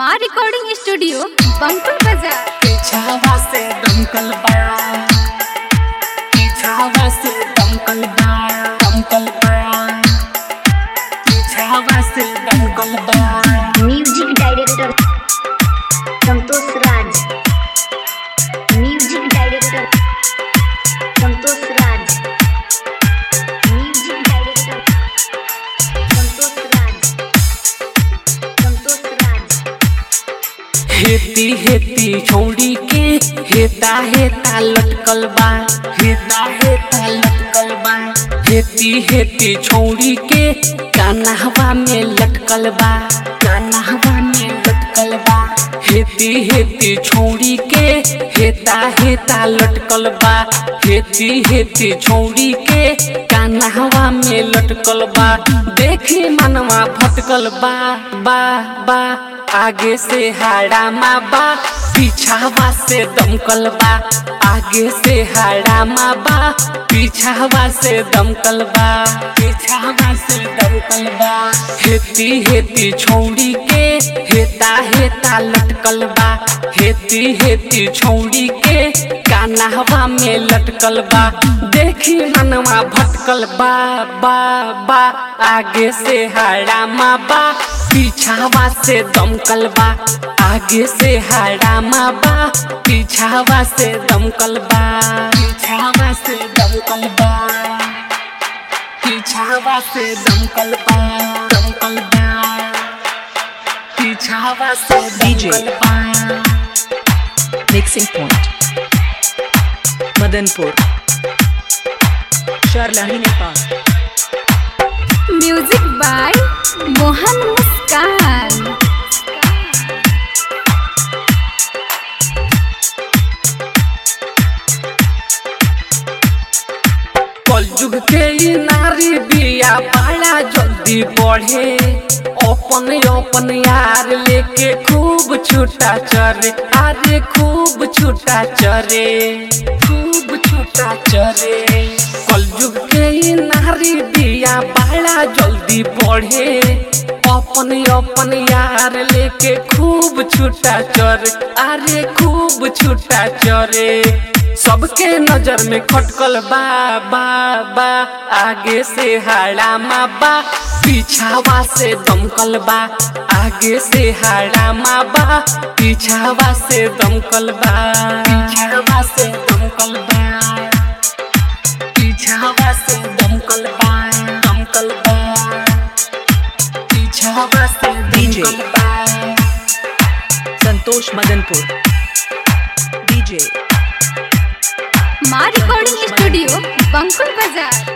माँ recording studio Bankul बाजार पीछावा से दमकल बा पीछावा से दमकल बा दमकल बा पीछावा से दमकल बा music director Santosh Raj music director Santosh Raj music director Santosh Raj Santosh Raj हेती हेती छौड़ी के हेता हेता लटकल बा हेता हेता लटकल बा हेती हेती छौड़ी के कान्हवा में लटकल बा कान्हवा में लटकल बा हेती हेती छौड़ी के हेता हेता लटकल बा हेती हेती छौड़ी के कान्हवा में लटकल बा देखी मनवा भटकल बा बा बा आगे से हाड़ा माँ बा पीछावा से दमकल बा आगे से हाड़ा माँ बा पीछावा से दमकल बा पीछावा से दमकल बा हेती हेती छौड़ी के हेता हेता लटकल बा हेती हेती छौड़ी के कान्हवा में लटकल बा देखी मनवा भटकल बा बा बा आगे से हाड़ा माँ बा पीछावा से दमकल बा आगे से हाड़ा माँ बा पीछावा से दमकल बा पीछावा से दमकल बा पीछावा से दमकल बा दमकल बा पीछावा से DJ. दमकल बा Mixing Point Madanpur Sharlahi Nepal music by Mohan Muskan कलयुग के ई नारी बिया बड़ा जल्दी बढ़े अपन अपन यार लेके खूब छूटा चरे अरे खूब छूटा चरे खूब छूटा चरे कलयुग के ई नारी बिया बड़ा जल्दी बढ़े अपन अपन यार लेके खूब छूटा चरे अरे खूब छूटा चरे सबके नजर में खटकल बा बा बा आगे से हाड़ा माँ बा पीछावा से दमकल बा आगे से हाड़ा माँ बा पीछावा से दमकल बा पीछावा से दमकल बा पीछावा से दमकल बा दमकल बा पीछावा से DJ. दमकल बा Santosh Madanpur DJ माँ recording studio Bankul Bazar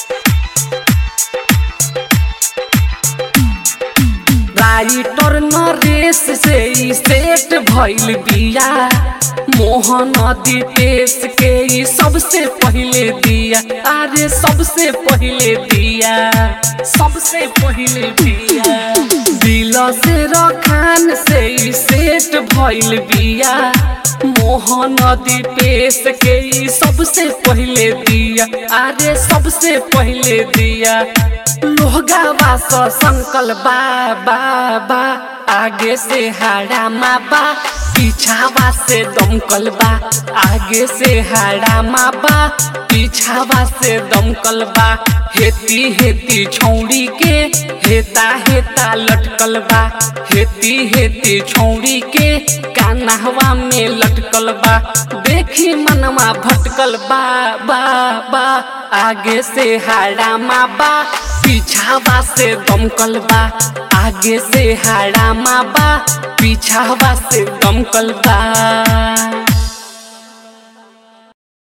writer Naresh से ई सेट भइल बिया मोहन दीपेश के ई सबसे पहिले दिया अरे सबसे पहिले दिया सबसे पहिले दिया दिल से रखान से ई सेट भइल बिया मोहन दीपेश के ई सबसे पहिले दिया अरे सबसे पहिले दिया लोहगावा स संकल बा बा बा आगे से हाड़ा माँ बा पीछावा से दमकल बा आगे से हाड़ा माँ बा पीछावा से दमकल बा हेती हेती छौड़ी के हेता हेता लटकल बा हेती हेती छौड़ी के कान्हवा में लटकल बा देखी मनवा भटकल बा बा बा आगे से हाड़ा माँ बा पीछावा से दमकल बा आगे से हाड़ा माँ बा पीछावा से दमकल बा